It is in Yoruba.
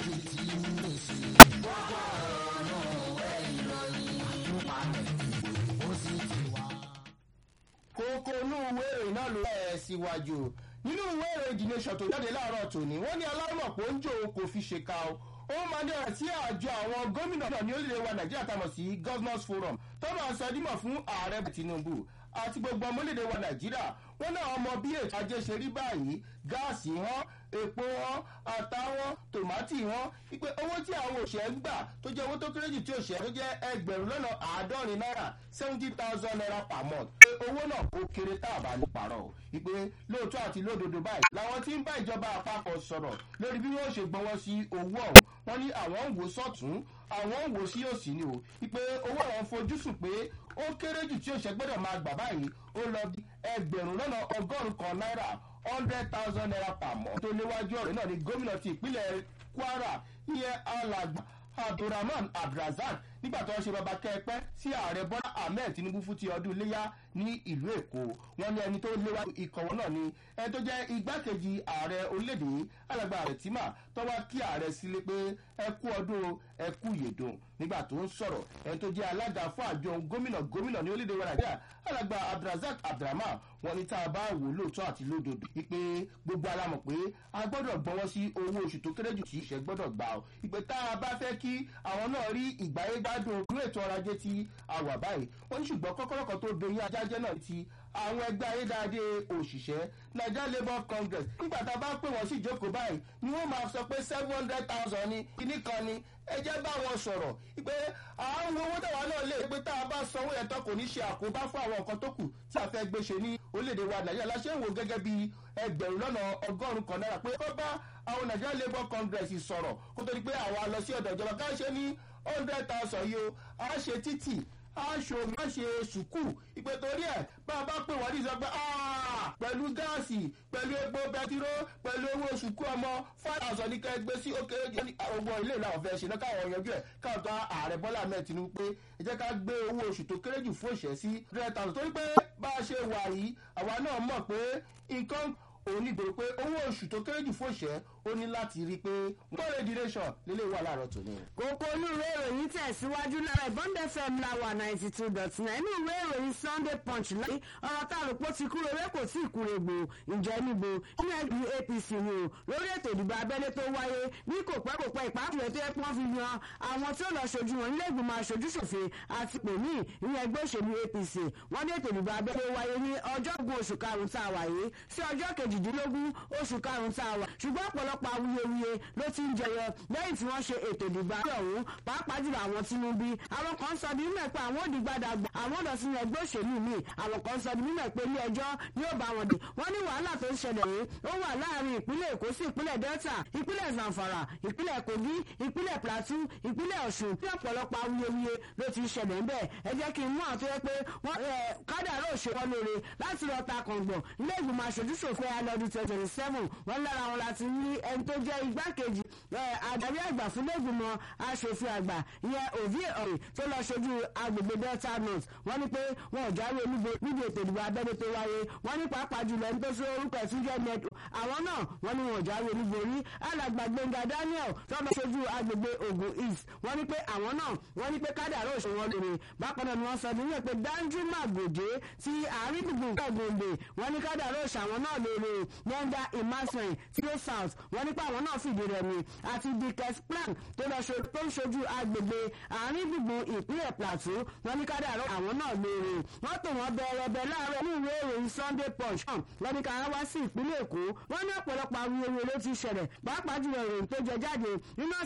méjì tí ń lò sí. gbogbo ọ̀nà òwe ìròyìn àtúpalẹ̀ ó sì ti wá. kókó inú ìwé ìròyìn náà ló ẹ̀ síwájú nínú ìwé ìròyìn the nation tó jáde láàárọ̀ tòní wọ́n ní aláwọ̀ pé ó ń jò ó kò fi ṣèkà o ó máa ní ọ̀rọ̀ tí àjọ àwọn gómìnà náà ní orílẹ̀-èdè wa nàìjíríà tá a mọ̀ sí governors forum tó máa sọ dímọ̀ fún ààrẹ tinubu àti gbogbo ọmọ orílẹ̀-èdè wa nàìjíríà wọ́n náà ọmọ bí ètò ajé ṣe rí báyìí gáàsì wọn epo wọn ata wọn tòmátì wọn wípé owó tí àwọn òṣèré ń gbà tó jẹ́ owó tó kéré jù tí òṣèré tó jẹ́ ẹgbẹ̀rún lọ́nà àádọ́rin náírà seventy thousand naira per month pé owó náà ó kéré tá a bá ní parọ́ o wípé lóòótọ́ àti lódodo báyìí làwọn tí ń bá ìjọba àpapọ̀ sọ̀rọ̀ lórí bí wọ́n ṣe gbọ́wọ́ sí owó ọ̀hún wọ́n ní àwọn ń wò sọ́tún àwọn ń wò sí òsì ni o wípé owó àwọn fojúsùn pé ó kéré jù tí òṣèré gbọ́dọ̀ máa gbà báyìí ó lọ bí ẹgbẹ̀rún lọ́nà ọgọ́rùn-ún kan náírà hundred thousand naira per month. tó léwájú ọ̀rẹ́ náà ni gómìnà ti ìpínlẹ̀ kwara ìyẹn alàgbà abdulrahman abdulrasaq nígbà tó ń ṣe bàbá kẹpẹ sí ààrẹ bọ́lá ahmed tinubu fún ti ọdún iléyà ní ìlú èkó wọn ní ẹni tó léwájú ìkọ̀wọ́ náà ni ẹni tó jẹ́ igbákejì ààrẹ orílẹ̀-èdè alàgbà rẹ̀ tìmà tó wá kí ààrẹ sílé pé ẹ kú ọdún ẹ kú yèdùn nígbà tó ń sọ̀rọ̀ ẹni tó jẹ́ alága fún àjọ gómìnà gómìnà ní orílẹ̀-èdè wa nàìjíríà alàgbà abdulrasaq abdulrahman wọn ní tá a bá wò lóòótọ́ àti lódodo wípé gbogbo alamọ̀ pé a gbọ́dọ̀ gbọ́wọ́ sí owó oṣù tó kéré jù tí ìṣẹ́ gbọ́dọ̀ gbà ọ́ ìpè tá a bá fẹ́ kí àwọn náà rí ìgbáyé gbádùn inú ètò ọrọ̀ ajé tí a wà báyìí wọ́n ní ṣùgbọ́n kọ́kọ́rọ́ kan tó bẹ̀yìn ajájẹ́ náà ti àwọn ẹgbẹ́ ayédáadé òṣìṣẹ́ nigeria labour congress nígbà tá a bá pè wọ́n sí ìjókòó báyìí ni wọ́n máa sọ pé seven hundred thousand ní kíní kan ni ẹ jẹ́ bá wọn sọ̀rọ̀ pé àwọn owó tàwa náà lè pé tá a bá sanwó yẹn tán kò ní ṣe àkóbá fún àwọn nǹkan tó kù tí a fẹ́ gbé ṣe ní orílẹ̀-èdè wa nàìjíríà láṣẹ ń wò gẹ́gẹ́ bí ẹgbẹ̀rún lọ́nà ọgọ́rùn-ún kan náírà pé kó bá àwọn nigeria labour congress sọ̀rọ̀ kó tó di pé àwa lọ sí ọ̀dọ̀ ìjọba ká ṣe ní hundred thousand yìí o a ṣe títì aṣọ má ṣe sùkúù ìpè torí ẹ bá a bá pè wọ́n ní sọ pé pẹ̀lú gáàsì pẹ̀lú epo bẹtiró pẹ̀lú owó sùkúù ọmọ five thousand ní kẹgbẹ́ sí òkè ọgbọ́n ilé ìlànà ọ̀fẹ́ ṣe náà káwọn yanjú ẹ̀ káwọn tó ààrẹ bọ́lá ahmed tinubu pé ẹ jẹ́ ká gbé owó oṣù tó kéré jù fún òṣìṣẹ́ sí hundred thousand torí pé bá a ṣe wà yìí àwa náà mọ̀ pé nǹkan òun nígboro pé owó oṣù tó kéré jù fún òṣìṣẹ́ ó ní láti rí i pé gbọ́dọ̀ duration lélẹ̀ wà láàárọ̀ tòní. kókó inú ìwé ìròyìn tẹ̀síwájú lára ìbọn fm láwà ninety two dot nine inú ìwé ìròyìn sunday punch láyé ọ̀rọ̀ tá a rò pé ó ti kúrò ewé kò tí ì kúrò gbò ǹjẹ́ níbo nínú ẹgbẹ́ apc ni o lórí ètò ìdìbò abẹ́lé tó wáyé ní kò pẹ́ kò pẹ́ ìpàkùrẹ́ tó yẹ kí wọ́n fi yan àwọn tí ó lọ ṣojú wọn nílé ìgbìmọ̀ aṣojú ṣòfin àti pèmí ìyẹn ẹgbẹ́ òṣèlú apc wọ́n ní ètò ìdìbò abẹ́lé wáyé ní ọjọ́ ogún oṣù karùn-ún tá a wà yìí sí ọjọ́ kejìdínlógún oṣù karùn-ún tá a wà ṣùgbọ́n ọ̀pọ̀lọpọ̀ awuyewuye ló ti ń jẹyọ lẹ́yìn tí wọ́n ṣe ètò ìdìbò abẹ́ ọ̀hún pàápàá jùlọ àwọn tinubu àwọn kan sọ di mímọ̀ pé àwọn òdìgbàdàgbà àwọn ọ̀dọ̀ sínú ẹgbẹ́ òṣèlú mi àwọn kan sọ di mímọ̀ pé ilé ẹjọ́ ni ó bá wọn dé wọ́n ní wàhálà tó ń ṣẹlẹ̀ yìí ó wà láàrin ìpínlẹ̀ èkó sí ìpínlẹ̀ delta ìpínlẹ̀ zamfara ìpínlẹ̀ kogi ìpínlẹ̀ plateau ìpínlẹ̀ ọ̀ṣun ní ọ̀pọ̀lọpọ̀ awuyewuye ló ti ń ṣẹlẹ̀ ń bẹ̀ ẹ jẹ́ kí n mú àwọn tó yẹ pé wọ́n kádàrá òṣèwọ́ lóore láti lọ ta kàngbọ̀n ilé ìgbìmọ̀ aṣojú ṣòfin alọ́dún twenty seven wọ́n lára wọn láti ní ẹni tó jẹ́ igbákejì adarí àgbà fún lẹ́gbìmọ̀ aṣòfin àgbà ìyẹn òbí ọ̀rẹ́ tó lọ ṣojú agbègbè delta north wọ́n ní pé wọn ò jáwé olúbo níbi ètò ìdìbò abẹ́lé tó wáyé wọ́n ní pàápàá jùlọ ẹni tó sọ orúkọ ẹ̀ tún jẹ́ nẹ́tò àwọn náà wọ́n ní wọn ò jáwé olúbo rí alàgbà gbẹ̀ngà daniel tó lọ ṣojú agbègbè ogun east wọ́n ní pé àwọn náà wọ́n ní pé kádàrá òṣèwọ́n lóore bákan náà ni wọ́n sọ nílẹ̀ pé danjuma gòjé ti àárín gbùngbùn kọ̀gbọ̀ngbè wọ́n ní kádàrá òṣàwọn náà lóore yẹnda emmanuel tio south wọ́n ní pé àwọn náà fìdí rẹ̀ mi àti dikes plan tó lọ tó ń ṣojú agbègbè àárín gbùngbùn ìpínlẹ̀ plateau wọ́n ní kádàrá àwọn náà lóore wọ́n tò wọ́n bẹ̀rẹ̀bẹ̀ láàárọ̀ ní ìwé ìròyìn sunday punch hàn wọ́n ní ká wá sí ìpínlẹ̀ èkó wọ́n ní ọ̀pọ̀lọpọ̀ awuyewuye ló ti ṣẹlẹ̀ pàápàá jùlọ ìròyìn tó jẹ jáde nínú